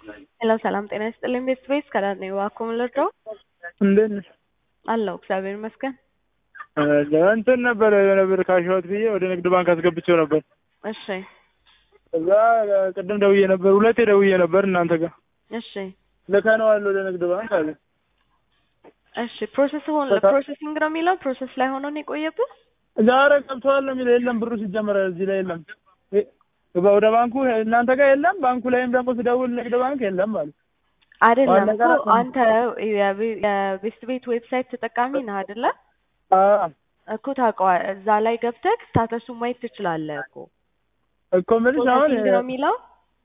ሄሎ ሰላም ጤና ይስጥልኝ ቤት ቤት ከዳር ነኝ እባክዎ ምን ልርዳው? እንዴት ነሽ? አለሁ እግዚአብሔር ይመስገን። እንትን ነበር የሆነ ብር ካሸሁት ብዬ ወደ ንግድ ባንክ አስገብቼው ነበር። እሺ እዛ ቅድም ደውዬ ነበር፣ ሁለቴ ደውዬ ነበር እናንተ ጋር እሺ ልከነዋል ወደ ንግድ ባንክ አለ። እሺ ፕሮሰስ ሆን ፕሮሰሲንግ ነው የሚለው ፕሮሰስ ላይ ሆኖ ነው የቆየብህ? ዛሬ ገብተዋል ነው የሚለው። የለም ብሩ ሲጀመር እዚህ ላይ የለም። ወደ ባንኩ እናንተ ጋር የለም፣ ባንኩ ላይም ደግሞ ስደውል ንግድ ባንክ የለም ማለት አይደለም ዋና እኮ ጋር- አንተ የቤ- የቤስት ቤት ዌብሳይት ተጠቃሚ ነህ አይደለ? አዎ እኮ ታውቀዋለህ። እዛ ላይ ገብተህ ስታተሱን ማየት ትችላለህ እኮ እኮ የምልሽ አሁን ፕሮሰሲንግ ነው የሚለው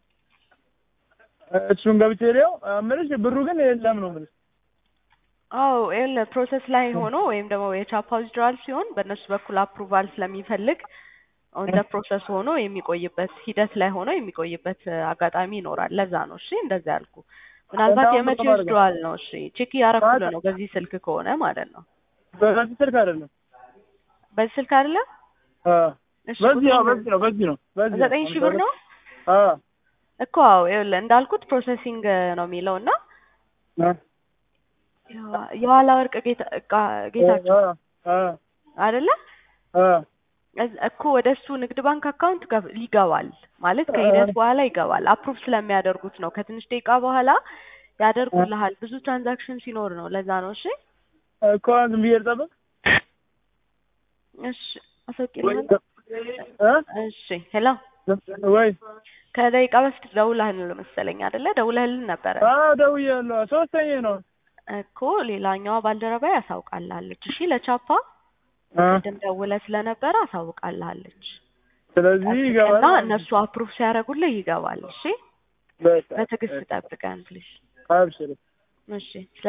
እሱን ገብቼ ሊያው የምልሽ ብሩ ግን የለም ነው የምልሽ። አዎ ይኸውልህ ፕሮሰስ ላይ ሆኖ ወይም ደግሞ የቻፓ ዊዝድራል ሲሆን በእነሱ በኩል አፕሩቫል ስለሚፈልግ ኦን ደ ፕሮሰስ ሆኖ የሚቆይበት ሂደት ላይ ሆኖ የሚቆይበት እ, አጋጣሚ ይኖራል። ለዛ ነው እሺ እንደዛ ያልኩ። ምናልባት በጣም የመቼ ጥሩ አድርገህ። ዊዝድራል ነው? እሺ ቼክ እያረኩልህ ማለት- ነው በዚህ ስልክ ከሆነ ማለት ነው። በዚህ ስልክ አይደለም። በዚህ ስልክ አይደለ? አዎ እሺ በዚህ ያው ቁጥሩን- በዚህ ነው በዚህ ነው በዚህ ነው። ዘጠኝ ሺህ ብር ነው አዎ እኮ አዎ ይኸውልህ እንዳልኩት ፕሮሰሲንግ ነው የሚለው እና አዎ የዋ- የኋላ ወርቅ ጌታ እቃ- ጌታቸው አዎ አዎ አይደለ አዎ እዝ- እኮ ወደ እሱ ንግድ ባንክ አካውንት ገብ- ይገባል ማለት ከሂደት በኋላ ይገባል። አፕሩቭ ስለሚያደርጉት ነው። ከትንሽ ደቂቃ በኋላ ያደርጉልሃል። ብዙ ትራንዛክሽን ሲኖር ነው። ለዛ ነው። እሺ እኮ ዝም ብዬ ልጠብቅ እሺ አስወቂልኝ። እ እሺ ሄሎ፣ ወይ ከደቂቃ በፊት ደውለህልን መሰለኝ አይደለ? ደውለህልን ነበረ አዎ ደውዬያለሁ። ሶስተኛ ነው እኮ ሌላኛዋ ባልደረባ ያሳውቃልሃለች። እሺ ለቻፓ እ ቅድም ደውለህ ስለነበረ አሳውቃልሃለች ስለዚህ ይገባል እና እነሱ አፕሩቭ ሲያደርጉልህ ይገባል። እሺ በቃ በትዕግስት ጠብቀን ፕሊዝ። አብሽር እሺ